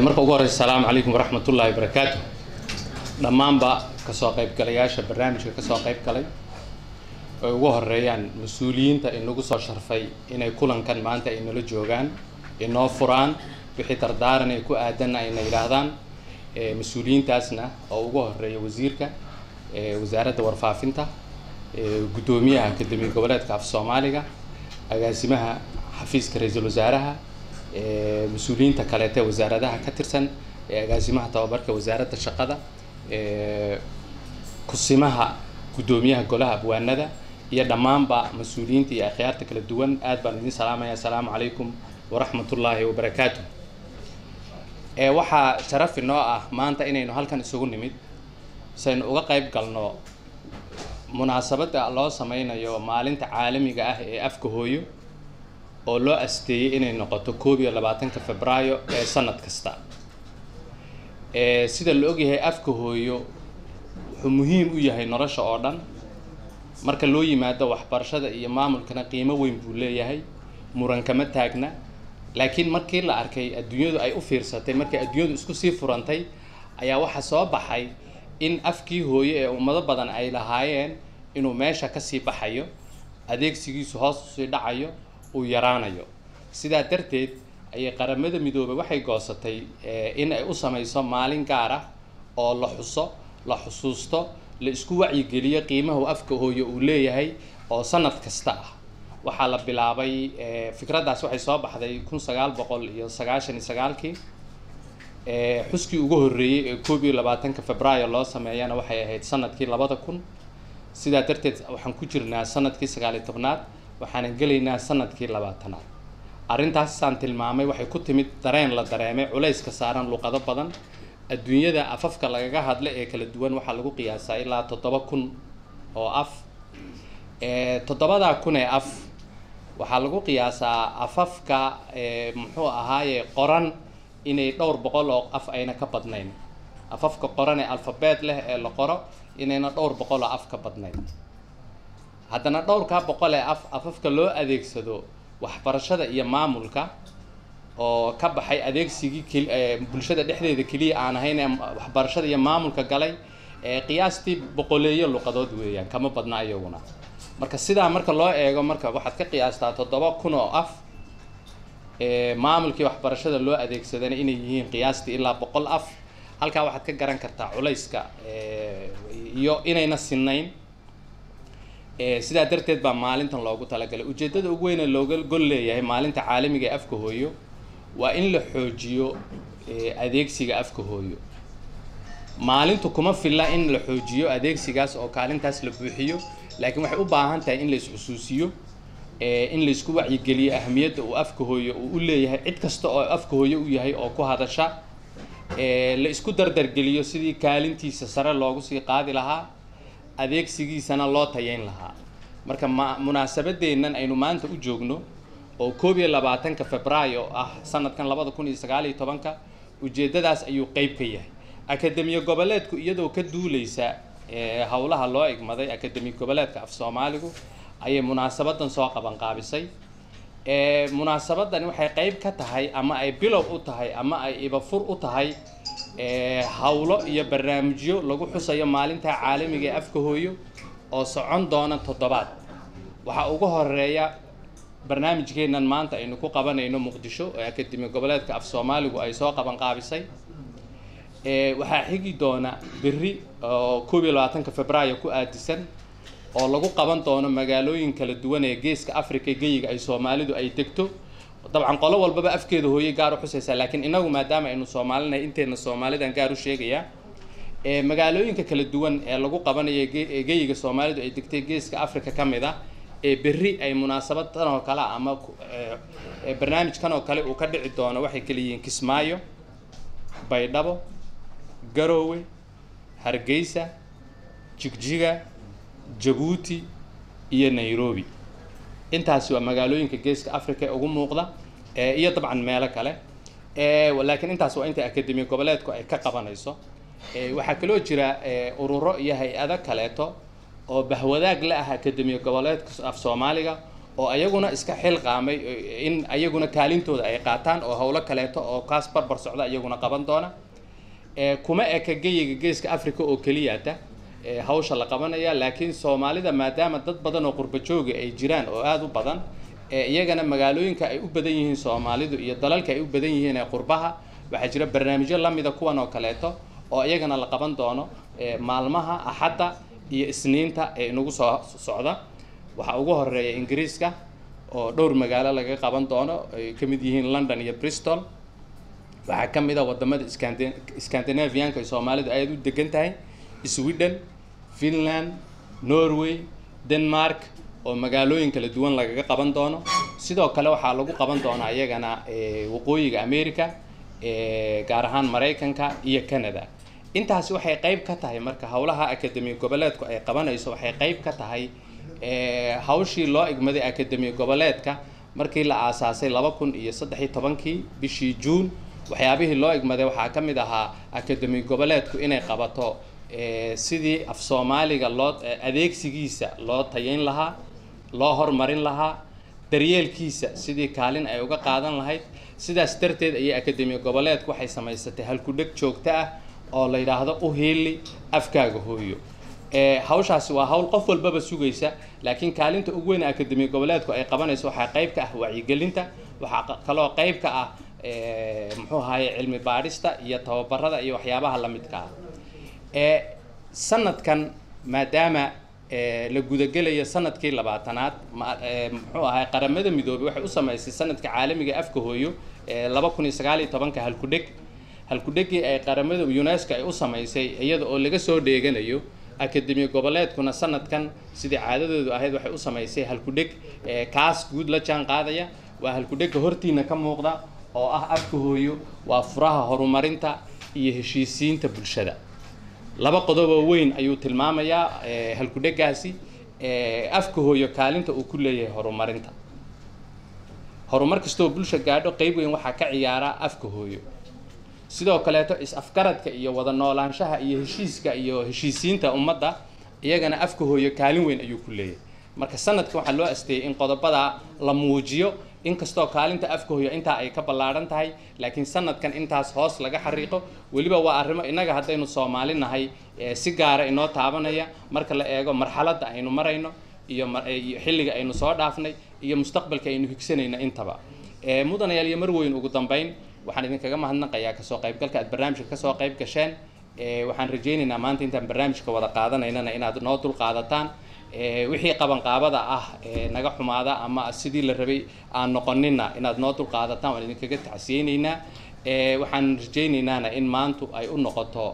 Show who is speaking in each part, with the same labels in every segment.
Speaker 1: marka ugu horeysa asalaamu calaykum waraxmat ullaahi wabarakaatu dhammaanba kasoo qaybgalayaasha barnaamijka kasoo qayb galay ay ugu horeeyaan mas-uuliyiinta inagu soo sharfay inay kulankan maanta ay nala joogaan inoo furaan wixii dardaaran ay ku aadan ayna yidhaahdaan mas-uuliyiintaasna oo ugu horeeya wasiirka wasaaradda warfaafinta guddoomiyaha akademi goboleedka af soomaaliga agaasimaha xafiiska ra-iisul wasaaraha mas-uuliyiinta kaleete wasaaradaha ka tirsan agaasimaha tababarka wasaaradda shaqada kusimaha guddoomiyaha golaha abwaanada iyo dhammaanba mas-uuliyiinta iyo akhyaarta kala duwan aad baan idin salaamaya asalaamu calaykum waraxmat ullaahi wabarakaatu waxaa sharaf inoo ah maanta inaynu halkan isugu nimid saynu uga qayb galno munaasabadda loo sameynayo maalinta caalamiga ah ee afka hooyo oo loo asteeyey inay noqoto koob iyo labaatanka febraayo ee sanad kasta sida la ogyahay afka hooyo wuxuu muhiim u yahay nolosha oo dhan marka loo yimaado waxbarashada iyo maamulkana qiimo weyn buu leeyahay muran kama taagna laakiin markii la arkay adduunyadu ay u fiirsatay markii adduunyadu isku sii furantay ayaa waxaa soo baxay in afkii hooyo ee ummado badan ay lahaayeen inuu meesha kasii baxayo adeegsigiisu hoos usii dhacayo uu yaraanayo sidaa darteed ayay qaramada midoobay waxay goosatay in ay u sameyso maalin gaar ah oo la xuso la xusuusto la isku wacyigeliyo qiimahu afka hooyo uu leeyahay oo sanad kasta ah waxaa la bilaabay fikraddaas waxay soo baxday kun sagaal boqol iyo sagaashan iyo sagaalkii xuskii ugu horreeyey ee koob iyo labaatanka febraayo loo sameeyana waxay ahayd sanadkii labada kun sidaa darteed waxaan ku jirnaa sanadkii sagaaliyo tobnaad waxaanan gelaynaa sanadkii labaatanaad arrintaasaan tilmaamay waxay ku timid dareen la dareemay culayska saaran luqado badan adduunyada afafka lagaga hadla ee kala duwan waxaa lagu qiyaasaa ilaa toddoba kun oo af toddobadaa kun ee af waxaa lagu qiyaasaa afafka muxuu ahaaye qoran inay dhowr boqol oo af ayna ka badnayn afafka qoran ee alfabeet leh ee la qoro inayna dhowr boqol oo af ka badnayn haddana dhowrkaa boqol ee af afafka loo adeegsado waxbarashada iyo maamulka oo ka baxay adeegsigii keli bulshada dhexdeeda keliya aan ahayn ee waxbarashada iyo maamulka galay qiyaastii boqoleeyo luqadood weeyaan kama badna iyaguna marka sidaa marka loo eego marka waxaad ka qiyaastaa toddoba kun oo af maamulkii waxbarashada loo adeegsadana inay yihiin qiyaastii ilaa boqol af halkaa waxaad ka garan kartaa culayska iyo inayna sinayn sidaa darteed baa maalintan loogu talagalay ujeeddada ugu weyne looga gol leeyahay maalinta caalamiga ee afka hooyo waa in la xoojiyo adeegsiga afka hooyo maalintu kuma filla in la xoojiyo adeegsigaas oo kaalintaas la buuxiyo laakiin waxay u baahan tahay in la is-xusuusiyo in laisku wacyigeliyo ahamiyadda uu afka hooyo uu u leeyahay cid kasta oo afka hooyo u yahay oo ku hadasha la isku dardargeliyo sidii kaalintiisa sare loogu sii qaadi lahaa adeegsigiisana loo tayeyn lahaa marka ma munaasabadeennan aynu maanta u joogno oo koob iyo labaatanka febraayo ah sanadkan labada kun iyo sagaal iyo tobanka ujeeddadaas ayuu qeyb ka yahay akademiya goboleedku iyadoo ka duuleysa howlaha loo igmaday akademi goboleedka af soomaaligu ayay munaasabadan soo qabanqaabisay munaasabadani waxay qeyb ka tahay ama ay bilow u tahay ama ay ibafur u tahay howlo iyo barnaamijyo lagu xusayo maalinta caalamiga ee afka hooyo oo socon doona toddobaad waxaa ugu horeeya barnaamijkeennan maanta aynu ku qabanayno muqdisho ee akademi goboleedka af soomaaligu ay soo qabanqaabisay waxaa xigi doona berri oo koob iyo labaatanka febraayo ku aadisan oo lagu qaban doono magaalooyin kala duwan ee geeska africa geyiga ay soomaalidu ay degto dabcan qolo walbaba afkeeda hooyey gaar u xusaysaa laakiin inagu maadaama aynu soomaalinahay inteena soomaalidan gaar u sheegayaa magaalooyinka kala duwan ee lagu qabanayo geyiga soomaalidu ay degtay geeska africa ka mid ah ee berri ay munaasabad tan oo kale ama barnaamijkan oo kale uu ka dhici doono waxay kala yihiin kismaayo baydhabo garoowe hargeysa jigjiga jabuuti iyo nairobi intaasi waa magaalooyinka geeska africa ee ugu muuqda iyo dabcan meelo kale laakiin intaas waa inta akademi goboleedku ay ka qabanayso waxaa kaloo jira ururo iyo hay-ado kaleeto oo bahwadaag la ah akademiya goboleedka af soomaaliga oo ayaguna iska xilqaamay in ayaguna kaalintooda ay qaataan oo howlo kaleeto oo kaas barbar socda iyaguna qaban doona kuma eka geyiga geeska africa oo keliyata hawsha la qabanaya laakiin soomaalida maadaama dad badan oo qurba jooga ay jiraan oo aada u badan iyagana magaalooyinka ay u badan yihiin soomaalidu iyo dalalka ay u badan yihiin ee qurbaha waxaa jira barnaamijyo lamida kuwan oo kaleeto oo iyagana la qaban doono maalmaha axadda iyo isniinta ee inagu soo socda waxaa ugu horeeya ingiriiska oo dhowr magaalo laga qaban doono ay ka mid yihiin london iyo bristol waxaa ka mid a wadamada scandinavianka ay soomaalidu aada u degan tahay sweden finland norway denmark oo magaalooyin kala duwan lagaga qaban doono sidoo kale waxaa lagu qaban doonaa iyagana waqooyiga america gaar ahaan maraykanka iyo canada intaasi waxay qayb ka tahay marka howlaha akademi goboleedku ay qabanayso waxay qayb ka tahay hawshii loo igmaday akademi goboleedka markii la aasaasay laba kun iyo saddex iyo tobankii bishii juun waxyaabihii loo igmaday waxaa ka mid ahaa akademi goboleedku inay qabato sidii af soomaaliga loo adeegsigiisa loo tayayn lahaa loo hormarin lahaa daryeelkiisa sidii kaalin ay uga qaadan lahayd sidaas darteed ayay akademi goboleedku waxay samaysatay halkudheg joogto ah oo la yidhaahdo u hiili afkaaga hooyo hawshaasi waa hawl qof walbaba sugaysa laakiin kaalinta ugu weyn akademi goboleedku ay qabanayso waxaa qayb ka ah wacyigelinta waxaa kaloo qayb ka ah muxuu ahaye cilmi baadhista iyo tababarada iyo waxyaabaha lamidka ah sanadkan maadaama la gudagelayo sanadkii labaatanaad muxuu ahay qaramada midoobay waxay u samaysay sanadka caalamiga afka hooyo laba kun iyo sagaal iyo tobanka halkudheg halkudhegii ay qaramada unesco ay u samaysay iyada oo laga soo dheeganayo akademi goboleedkuna sanadkan sidii caadadoodu ahayd waxay u samaysay halkudheg kaas guud la jaan qaadaya waa halkudhega hortiina ka muuqda oo ah afka hooyo waa furaha horumarinta iyo heshiisiinta bulshada laba qodoboo weyn ayuu tilmaamayaa halkudhegaasi afka hooyo kaalinta uu ku leeyahay horumarinta horumar kastoo bulsha gaadho qeyb weyn waxaa ka ciyaara afka hooyo sidoo kaleeto is-afgaradka iyo wada noolaanshaha iyo heshiiska iyo heshiisiinta ummadda iyagana afka hooyo kaalin weyn ayuu ku leeyahay marka sanadka waxaa loo asteeyay in qodobada la muujiyo inkastoo kaalinta afka hooyo intaa ay ka ballaadhan tahay laakiin sanadkan intaas hoos laga xariiqo weliba waa arrimo innaga haddaynu soomaali nahay si gaara inoo taabanaya marka la eego marxaladda aynu marayno iyo xilliga aynu soo dhaafnay iyo mustaqbalka aynu higsanayna intaba mudanayaal iyo marweyn ugu dambeyn waxaan idinkaga mahadnaqayaa kasoo qaybgalka aad barnaamijka kasoo qayb gasheen waxaan rajaynaynaa maanta intaan barnaamijka wada qaadanaynana inaad noo dul qaadataan wixii qabanqaabada ah naga xumaada ama sidii la rabay aan noqonina inaad noo dul qaadataan waan idinkaga tacsiyeynaynaa waxaan rajaynaynana in maantu ay u noqoto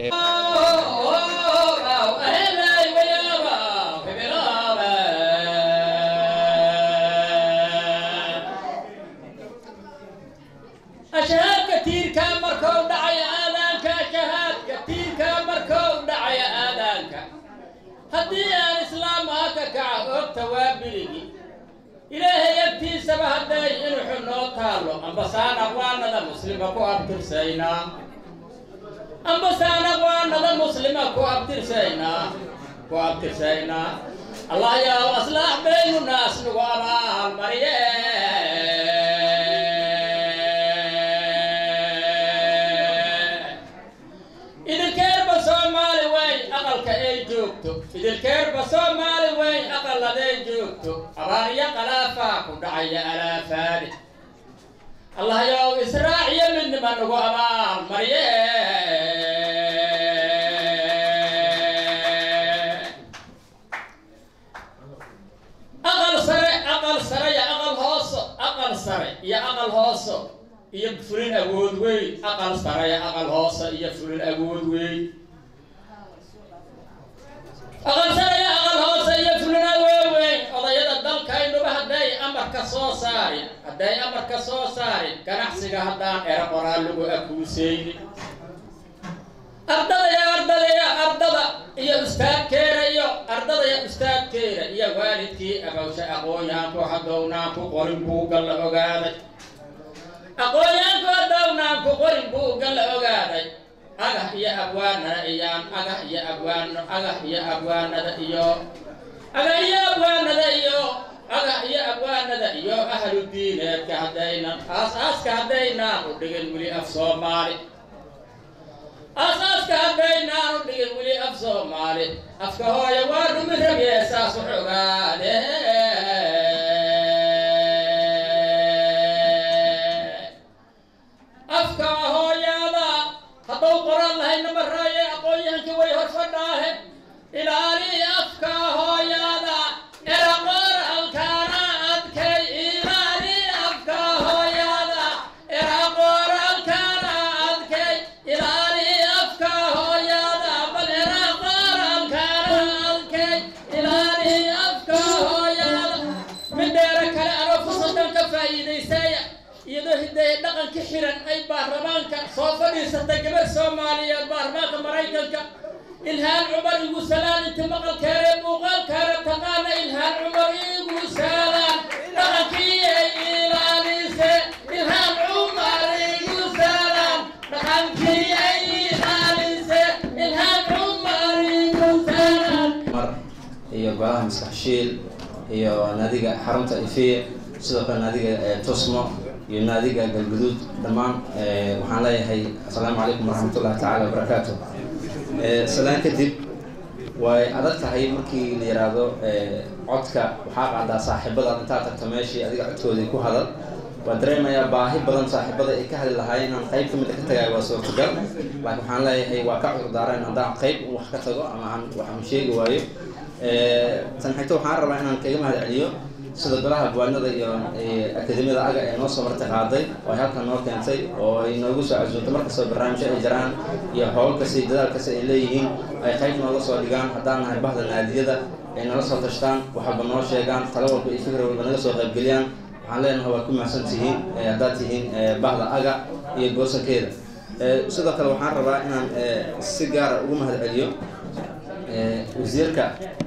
Speaker 2: ashahaadka tiirkaa markou dhacaya aadaanka ashahaadka tiirkaa markou dhacaya aadaanka haddii aan islaam aha ka kaca oogta waa biligi ilaahay agtiisaba hadday inuxu noo taallo ambasaan aqwaanada muslima ku abtirsaynaa ambasaan aqwaanada muslima ku abtirsaynaa ku abtirsaynaa allah yaw aslaax baynu naas nagu abaal mariye idilkeerba soomaali weyn aqalka ay joogto idilkeerba soomaali weyn aqaladay joogto abaaryo qalaafaa ku dhacaya alaafaani allah yow israaciyo midnima nagu abaal marye aqal sare aqal sare iyo aqal hooso aqal sare iyo aqal hooso iyo fulin awood weyn aqal saraya aqal hoose iyo fulin awood weyn aqal saraya aqal hoose iyo fulin awood weyn odayada dalkaynuba hadday amarka soo saarin hadday amarka soo saarin ganacsiga haddaan ero qoraal lagu akuuseynin ardada iyo ardada iyo ardada iyo ustaadkeena iyo ardada iyo ustaadkeena iyo waalidkii abawsha aqoonyaanku hadownaanku qorin buugga la ogaaday aqoonyaanku hadownaan ku qorin buugga la ogaaday agah iyo abwaanana iyaan agah iyo abwaano agah iyo abwaanada iyo agah iyo abwaanada iyo aga iyo abwaanada iyo ahlu diineedka haddaynan aas-aaska haddaynaan u dhigin weli af soomaali aas-aaska haddaynaan u dhigin weli af soomaali afka hooya waa rumi rabye saas u xogaade afka hooyada haddau qoran lahay namaraaye aqoon-yahankii way hor fadhaahe ilaali afka hooyada eraqor alkaana adkay ilaali afka hooyada eraqor alkaana adkay ilaali afka hooyada bal eraqor alkaana adkay ilaali afka hooyada midheera kale anoo fursadan ka faa'iidaysaya iyadoo hidaye dhaqanka xiran ay baarlamaanka soo fadhiisatay gabar soomaaliyeed baarlamaanka maraykanka ilhaan cumar igu salaan inti maqalkeere muuqaalkeere taqaana ilhaan cumar igu salaan dhaqankii ay ilaalise ilhaan cumar igu salaan dhaqankii ay ilaalise ilhaan cumar igu salaan
Speaker 3: mar iyo golaha maskaxshiil iyo naadiga xarunta ifiye sidoo kale naadiga tusmo iyo naadiga galguduud dhammaan waxaan leeyahay assalaamu calaykum waraxmatullahi tacaala wabarakaatu salaan kadib way adag tahay markii la yiraahdo codka waxaa qaadaa saaxiibada intaad tagto meeshii adiga codkoodii ku hadal waa dareemayaa baahi badan saaxiibada ay ka hadli lahaayeen inaan qayb ka mid a ka tagayo waa suurtagal laakiin waxaan leeyahay waa ka cudur daareen haddaan qayb wax ka tago ama aan waxaan sheegi waayo tan xigto waxaan rabaa inaan kaga mahad celiyo sida golaha abwaanada iyo akademiyada aga ee noo soo marti qaaday oo ay halkan noo keentay oo ay noogu soo casuuntay markastoo barnaamijyo ay jiraan iyo howl kasta iyo dadaal kasta ay leeyihiin ay qayb nooga soo dhigaan haddaan nahay bahda naadiyada ay nala soo tashtaan waxalba noo sheegaan talo walba iyo fikir walba naga soo qaybgeliyaan waxaan leenahay waa ku mahadsan tihiin haddaad tihiin bahda aga iyo goosankeeda sidoo kale waxaan rabaa inaan si gaara ugu mahad celiyo wasiirka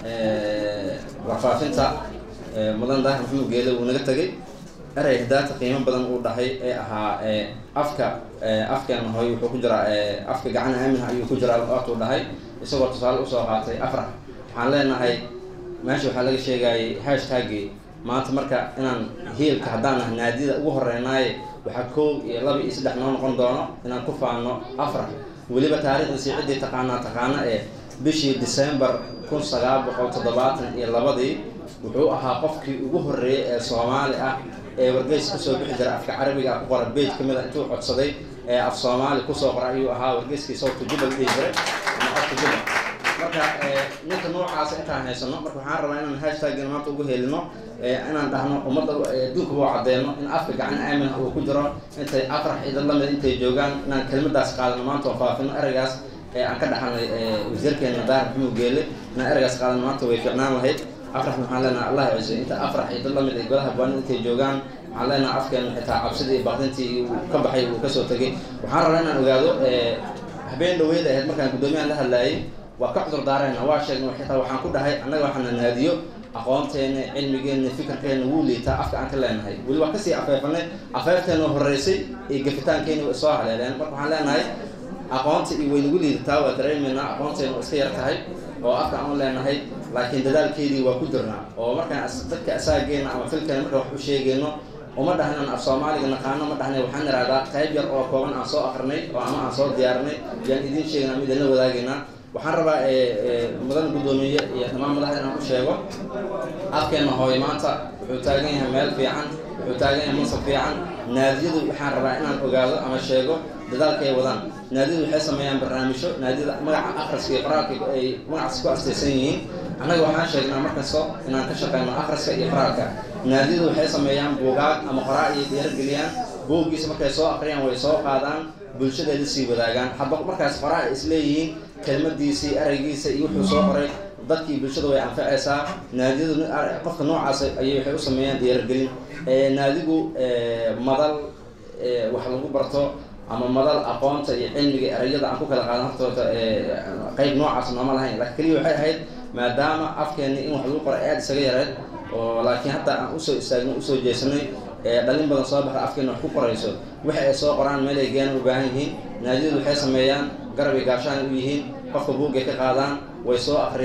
Speaker 3: warfaafinta mudan daahir maxamed geele wuu naga tegay erey hadaata qiimo badan uu dhahay ee ahaa afka afkeena hooy wuxuu ku jiraa afka gacan aaminha ayuu ku jiraa waatuu dhahay isagoo tusaale usoo qaatay afrax waxaan leenahay meesha waxaa laga sheegayay hashtagii maanta marka inaan hiilka haddaan nahay naadiyada ugu horeynaaye waxaa koow iyo laba iyo saddex noo noqon doono inaan ku faano afrax weliba taariikhdiisii ciddii taqaanaa taqaana ee bishii december kun sagaal boqol toddobaatan iyo labadii wuxuu ahaa qofkii ugu horreeyey ee soomaali ah ee wargeys kusoo bixi jira afka carabiga ah ku qora bage ka mid a intuu codsaday ee af soomaali kusoo qora ayuu ahaa wargeyskii sawta jubal dhihi jiray ama afka jubal marka ninka noocaasa intaan haysano marka waxaan rabaa inaan hashtagina maanta ugu helino inaan dhahno ummadda adduunka u caddeeno in afka gacan aamin uu ku jiro intay afrax idan lamid intay joogaan inaan kelmadaas qaadano maanta oo faafino ereygaas aan ka dhaxalnay wasiirkeena daahir maxamuud geele inaan ereygaas qaadano maanta way fiicnaan lahayd afrax waxaan leenahay allah ciise inta afrax iyo dad lamid ay golaha baanida intay joogaan waxaan leenahay afkeena xitaa cabsidii iyo baqdintii uu ka baxay uu kasoo tegay waxaan rabaa inaan ogaado habeen dhaweyd ahayd markaan guddoomiyahan la hadlaayay waa ka cudur daarayna waa sheegna xitaa waxaan ku dhahay annaga waxaana naadiyo aqoonteena cilmigeena fikirkeena wuu liitaa afka aan ka leenahay weli waa kasii afeefanay afeefteena horeysay iyo gafitaankeena way soo haleeleen marka waxaan leenahay aqoonta iyo waynagu liidataa waa dareemaynaa aqoonteena waa iska yar tahay oo afka aan leenahay laakiin dadaalkeedii waa ku jirnaa oo markaan dadka asaageena ama filkeena markaan wax u sheegayno uma dhahnan af soomaaliga naqaano ma dhahnay waxaan ihahdaa qayb yar oo kooban aan soo akrinay oo ama aan soo diyaarinay yaan idiin sheegana ama idinla wadaagaynaa waxaan rabaa mudan guddoomiye iyo dhammaan madaxda inaan u sheego afkeena hooy maanta wuxuu taagan yahay meel fiican wuxuu taagan yahay mansab fiican naadiyadu waxaan rabaa inaan ogaado ama sheego dadaalka ay wadaan naadiyadu waxay sameeyaan barnaamijyo naadiyada magaca akhriska iyo qoraalka ay magacaas ku astaysan yihiin annaga waxaan sheegnaa markasto inaan ka shaqeyno akhriska iyo qoraalka naadiyadu waxay sameeyaan buugaag ama qoraa iyo dhiirageliyaan buuggiisa markay soo akriyaan way soo qaadaan bulshadeeda sii wadaagaan hadba markaas qoraa ay isleeyihiin kelmadiisii ereygiisa iyo wuxuu soo qoray dadkii bulshada way anfacaysaa naadiyadu qofka noocaas ayay waxay u sameeyaan dhiiragelin naadigu madal wax lagu barto ama madal aqoonta iyo cilmiga erayada aan ku kala qaadan hortoota qeyb noocaas nooma lahayn laakiin keliya waxay ahayd maadaama afkeeni in wax lagu qoro aada isaga yareed oo laakiin hadda aan usoo istaagno usoo jeesanay dhalin badan soo baxda afkeena wax ku qorayso waxa ay soo qoraan meel ay geena u baahan yihiin naadiyadu waxay sameeyaan garab iyo gaashaan u yihiin qofka buuggay ka qaadaan way soo akriyaan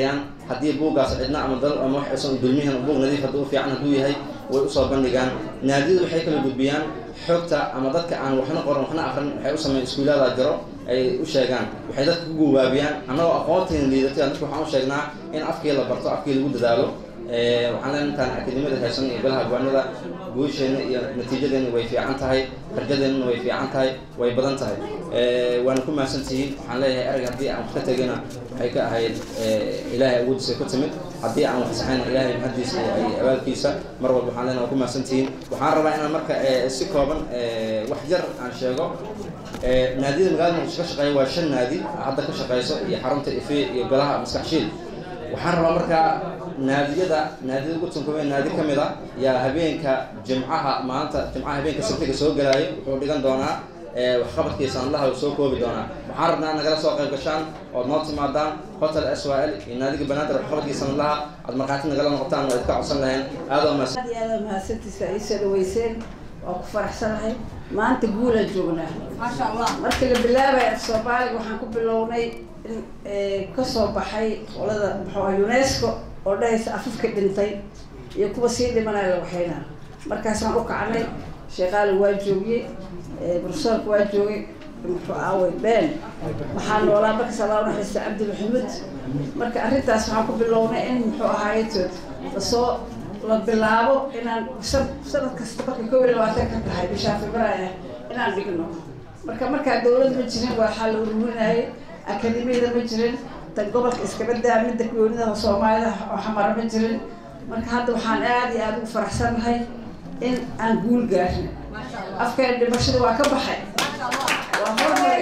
Speaker 3: haddii buuggaas cidna ama dal ama wax aysan dulmihin buug nadiif hadduu fiican hadduu yahay way usoo bandhigaan naadiyadu waxay kala gudbiyaan xogta ama dadka aan waxna qoran waxna aqrin waxay u sameeyaan iskuulaada jiro ay u sheegaan waxay dadka ku gubaabiyaan annagoo aqoontiina liidatay dadka waxaan u sheegnaa in afkii la barto afkii lagu dadaalo waxaan leenahay intaan akademiyada haysan iyo golaha gowaanada guusheenna iyo natiijadeena way fiican tahay rajadeenna way fiican tahay way badan tahay waana ku mahadsantihiin waxaan leeyahay erag haddii aan wax ka tegayna waxay ka ahayd ilaahay awoodiisa ku timid haddii aan wax saxayna ilaahay mahadiisa iyo abaalkiisa mar walba waxaan leenahay waa ku mahadsantihiin waxaan rabaa inaan marka si kooban wax jar aan sheego naadiyada magaalada muqdisho ka shaqeeya waa shan naadi hadda ka shaqeyso iyo xarunta ife iyo golaha maskaxshiil waxaan rabaa markaa naadiyada naadiyada ugu tunkumee naadi ka mid a yaa habeenka jimcaha maanta jimcaha habeenka sabtiga soo galaayo wuxuu dhigan doonaa waxqabadkiisa anlaha uu soo koobi doonaa waxaan rabnaa nagala soo qayb gashaan ood noo timaadaan hotel s y l iyo naadiga banaadir waxqabadkiisa anlaha aad markhaati nagala noqotaan waa idka codsan lahayn aadoo mahadsan
Speaker 4: aad iyo aad mahadsantiisa ay soo dhaweyseen waa ku faraxsanahay maanta guulaan joognaa markii la bilaabaya af soomaaliga waxaan ku bilownay in kasoo baxay qolada muxuu unesco oo dhahaysa afafka dhintay iyo kuwa sii dhimanaya la waxaynaa markaasaan u kacnay sheekaali waa joogiyey profesorka waa joogay muxuu aaway been waxaa noolaa markaas allah unaxariista cabdilmaxamuud marka arrintaas waxaan ku bilownay in muxuu ahaaytood lasoo la bilaabo inaan sanad kasta marka kow iyo labaatan ka tahay bishaa februaar inaan dhigno marka markaa dawlad ma jirin waxaa la ururinayay akademiyada ma jirin tan gobolka iskabadaa midda goonida soomaalida oo xamara ma jirin marka hadda waxaan aada iyo aada ugu faraxsanahay in aan guul gaarno afkeen dhimashada waa ka baxay waa hormari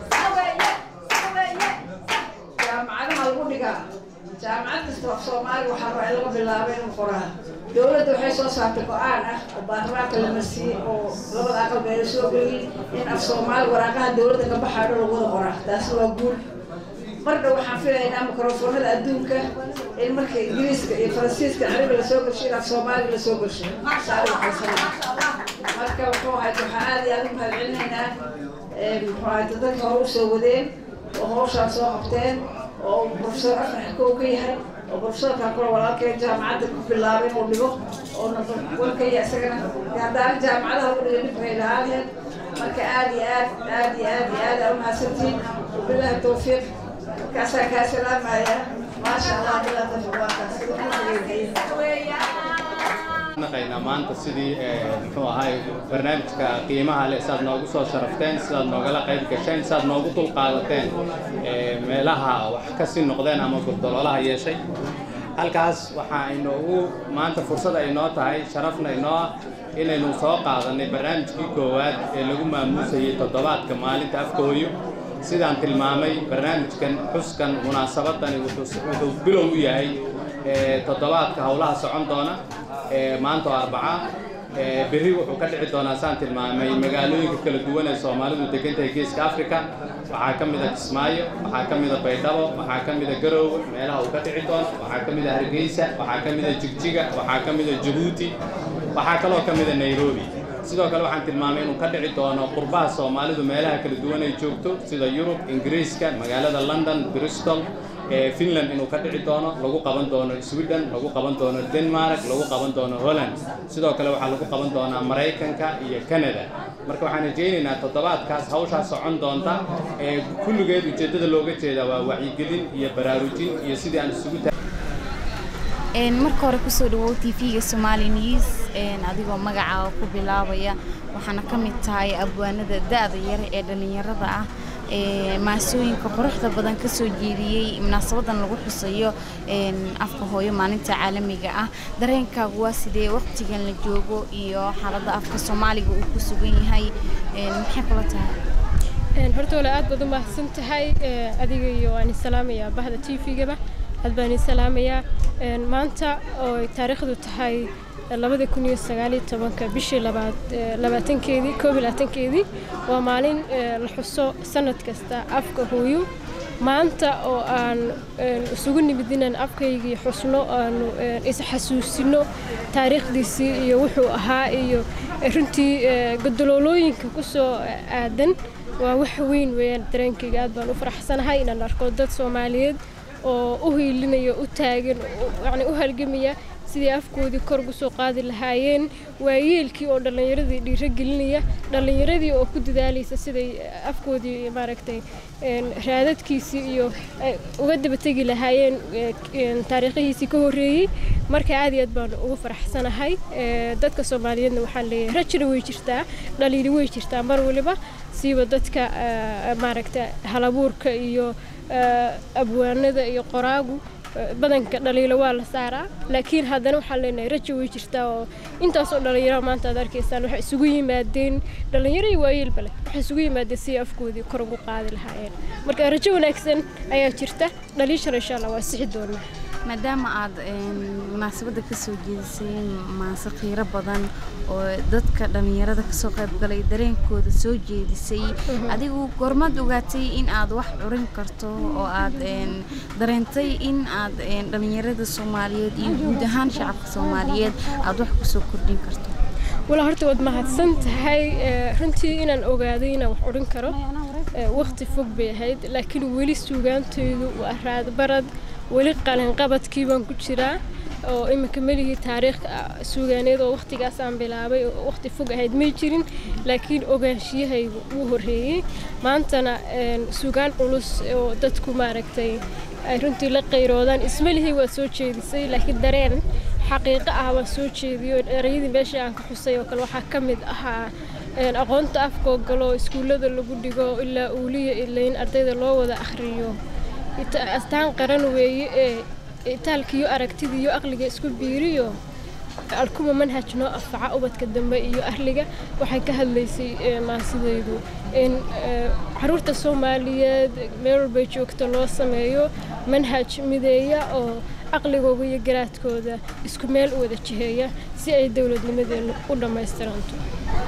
Speaker 4: jaamacadaha lagu dhigaa jaamacad kasta af soomaaliga waxaa rabaa in laga bilaabo inuu qoraa dawladda waxay soo saartay go-aan ah oo baarlamaanka la marsiiyey oo labada aqal bay la soo geliyey in af soomaali waraaqaha dawladda ka baxayo dhan lagu wada qoraa taasi waa guul marna waxaan filaynaa mikrofoonada adduunka in marka ingiriiska iyo faransiiska carabi lasoo gelsho in af soomaaliga lasoo gelsho saari waxaysana marka wuxuu ahayd waxaa aada iyo aada u mahadcelinaynaa muxuu ahayd dadka hore usoo wadeen oo hawshaan soo qabteen oo profesor afrax kow ka yahay oo profesorkan kula walaalkeen jaamacadda ku bilaabay inuu dhigo oo number one ka yahay isagana haddaana jaamacadaha lagu dhiga dhib hay lahaa laheyd marka aada iyo aad aada iyo aad iyo aad aa umahadsantihiin wabillahi tawfiiq markaasaa kaa salaamaya maasha allah billahi tawfiiq waa kaas
Speaker 1: naqaynaa maanta sidii muxuu ahay barnaamijka qiimaha leh sidaad noogu soo sharafteen sidaad noogala qayb gasheen sidaad noogu dulqaadateen meelaha wax kasii noqdeen ama gurdaloolaha yeeshay halkaas waxaa inoogu maanta fursad ay noo tahay sharafna inoo ah inaynu soo qaadanay barnaamijkii koowaad ee lagu maamuusayay toddobaadka maalinta afkooyo sidaan tilmaamay barnaamijkan xuskan munaasabadani wuxuu bilow u yahay toddobaadka howlaha socon doona maanta oo arbaca berri wuxuu ka dhici doonaa saan tilmaamay magaalooyinka kala duwan ee soomaalidu degan tahay geeska africa waxaa ka mid a kismaayo waxaa ka mid a baydhabo waxaa ka mid a garoowe meelaha uu ka dhici doono waxaa ka mid a hargeysa waxaa ka mid a jigjiga waxaa ka mid a jabuuti waxaa kaloo ka mid a nairobi sidoo kale waxaan tilmaamay inuu ka dhici doono qurbaha soomaalidu meelaha kala duwan ay joogto sida yurub ingiriiska magaalada london bristol finland inuu ka dhici doono lagu qaban doono sweden lagu qaban doono denmark lagu qaban doono holland sidoo kale waxaa lagu qaban doonaa maraykanka iyo canada marka waxaan rajaynaynaa toddobaadkaas hawshaa socon doonta ee kulligeed ujeeddada looga jeeda waa wacyigelin iyo baraarujin iyo sidii aan isugu
Speaker 5: marka hore kusoo dhawow t v-ga somali news adigoo magacaaga ku bilaabaya waxaana ka mid tahay abwaanada da-da yare ee dhallinyarada ah maasooyinka quruxda badan ka soo jeediyey munaasabadan lagu xusayo afka hooyo maalinta caalamiga ah dareenkaagu waa sidee waqtigan la joogo iyo xaaladda afka soomaaliga uu ku sugan yahay maxay kula tahay
Speaker 6: horta wala aad baad u mahadsan tahay adiga iyo waan salaamayaa bahda t v-gaba aad baan salaamayaa maanta oo taariikhdu tahay labada kun iyo sagaaliyo tobanka bishii labaad labaatankeedii koob iyo labaatankeedii waa maalin la xuso sanad kasta afka hooyo maanta oo aan isugu nimid inaan afkaygii xusno aanu isxasuusino taariikhdiisii iyo wuxuu ahaa iyo runtii godoloolooyinka ku soo aadan waa wax weyn weeyaan dareenkayga aad baan u faraxsanahay inaan arko dad soomaaliyeed oo u hiilinaya u taagan yani u halgamaya sidii afkoodii kor ugu soo qaadi lahaayeen waayeelkii oo dhallinyaradii dhiirogelinaya dhallinyaradii oo ku dadaalaysa siday afkoodii maaragtay raadadkiisii iyo uga dabategi lahaayeen taariikhihiisii ka horreeyey marka aad iyo aad baan ugu faraxsanahay dadka soomaaliyeedna waxaan leeyahay rajina way jirtaa dhaliili way jirtaa mar waliba siiba dadka maaragta halabuurka iyo abwaanada iyo qoraagu badanka dhaliilo waa la saaraa laakiin haddana waxaan leenahay rajo way jirtaa oo intaasoo dhalinyaro maanta aad arkaysaan waxay isugu yimaadeen dhalinyaro iyo waayeelba leh waxay isugu yimaadeen si afkoodii kor ugu qaadi lahaayeen marka rajo wanaagsan ayaa jirta dhaliishana insha allah waa sixi doonaa
Speaker 5: maadaama aad munaasabadda ka soo jeedisay maase qiiro badan oo dadka dhallinyarada kasoo qayb galay dareenkooda soo jeedisay adigu goormaad ogaatay in aad wax curin karto oo aad dareentay in aad dhallinyarada soomaaliyeed iyo guud ahaan shacabka soomaaliyeed aad wax kusoo kordhin karto
Speaker 6: walaa horta waad mahadsan tahay runtii inaan ogaaday inaan wax odhan karo waqti fog bay ahayd laakiin weli suugaanteydu waa raadbarad weli qalinqabadkii baan ku jiraa oo iminka melihii taariikh suugaaneed oo waqtigaas aan bilaabay oo waqti fog ahayd may jirin laakiin ogaanshiyahaygu wuu horreeyey maantana suugaan culus oo dadku maaragtay ay runtii la qayroodaan ismelihii waa soo jeedisay laakiin dareen xaqiiqo ah waa soo jeediyo erayadii meesha aan ka xusay oo kale waxaa ka mid ahaa aqoonta afkoo galo iskuullada lagu dhigo ilaa uuliya ilayn ardayda loo wada akhriyo astaan qaran weeye ee itaalkiiyo aragtidiiyo aqliga isku biiriyo alkuma manhaj noo anfaca ubadka dambe iyo ahliga waxay ka hadlaysay maasidaydu in caruurta soomaaliyeed meel walbay joogta loo sameeyo manhaj mideeya oo aqligooda iyo garaadkooda isku meel u wada jiheeya si ay dowladnimadeenu u dhammaystiranto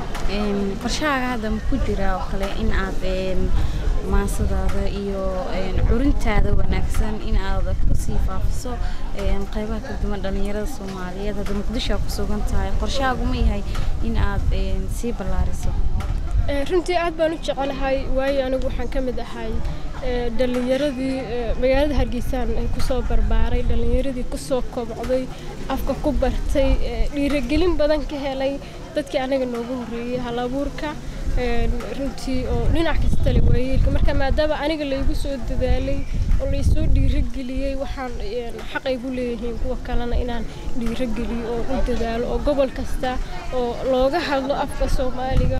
Speaker 5: qorshahaaga hadda ma ku jira oo kale in aad maasadaada iyo curintaada wanaagsan in aad kusii faafiso qaybaha kala duwan dhallinyarada soomaaliyeed hadda muqdisho aa ku sugan tahay qorshahaagu ma yahay in aad sii ballaariso
Speaker 6: runtii aad baan u jecelahay waayo anigu waxaan ka mid ahay dhallinyaradii magaalada hargeysaan kusoo barbaaray dhallinyaradii kusoo kobcday afka ku bartay dhiirigelin badan ka helay dadkii anaga noogu horreeyey halabuurka runtii oo dhinac kasta le waayeelka marka maadaama aniga laygu soo dadaalay oo laysoo dhiirageliyey waxaan xaqay gu leeyihiin kuwa kalena inaan dhiirageliyo oo u dadaalo oo gobol kasta oo looga hadlo afka soomaaliga